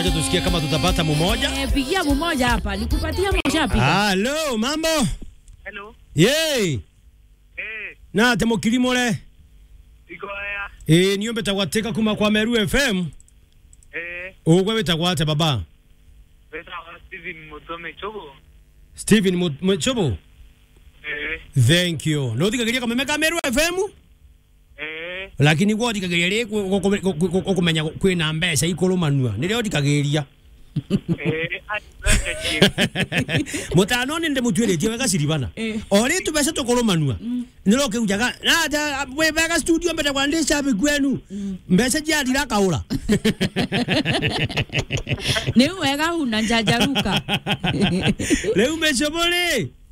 wacha tusikie kama tutapata mmoja. Eh, pigia mmoja hapa, nikupatia moja piga. Halo, mambo? Hello. Yey. Eh, Na temo kilimole. iko haya. Eh, niyo betagwateka kuma kwa Meru FM. Eh, Ugwe betagwate baba. beta wa Steven Mutome Chobo. Steven Mu- Muchobo. Eh, Thank you. No thikagiria kama ka Meru FM. eh, Lakini gwo thikagiria ri kumenya kwina mbeca ikulumanua. Nirio thikagiria. eh, ati chief. mutano nä ndä må tuä rä tie wega ciribana Eh. o rä tå mbeca tå kå rå manua nä ro kä ujaga wä wega studio mbere kwa ndä cabi kwenu mbeca jiathira kaå ra Ni wega una njanjaruka. rä u mä comå rä